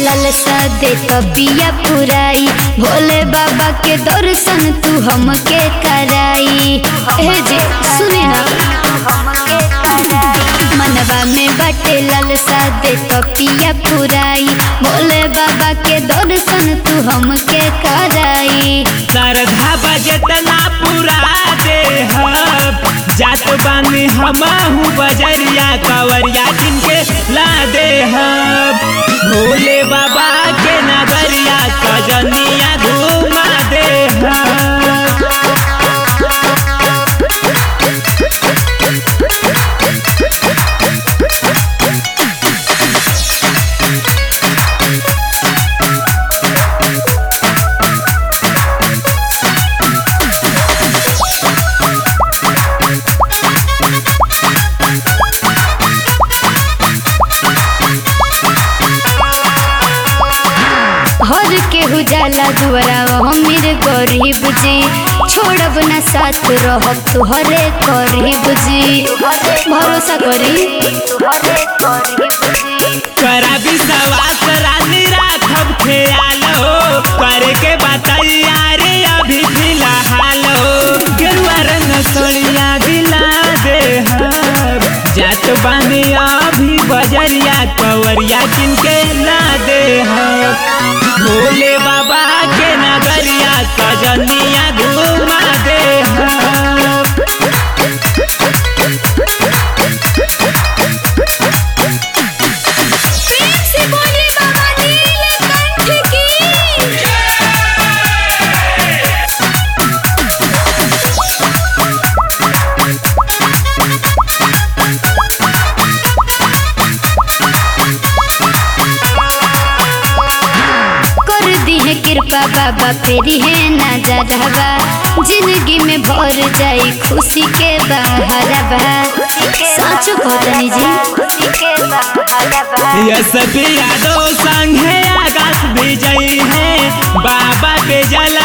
ललसा दे तबिया पुराई भोले बाबा के दर्शन तू हमके कराई हे जी सुने ना मनवा में बटे ललसा दे तबिया पुराई भोले बाबा के दर्शन तू हमके कराई श्रद्धा बजतना पूरा दे जात बानी हमहू बजरिया कवरिया जिनके ला दे भोले बाबा के नगरिया कजनिया घुमा दे हर केहू जाला दुआरा हमीर गरीब जी छोड़ब ना साथ रहब तुहरे करीब जी भरोसा करी करा विश्वास रानी राखब ख्याल हो करे के बताइया रे अभी फिलहाल हो गेरुआ रंग सोनिया दिला दे हब जात बानी अभी बजरिया कवरिया किनके ला दे हब भोले बाबा के नगरिया सजनिया घुमा दे हब कर दी है कृपा बाबा पेरी है ना जरहबा जिंदगी में भर जाई खुशी के बहरबा सच कहतनी जी यस भी यादव संग है आकाश विजयी है बाबा पे जल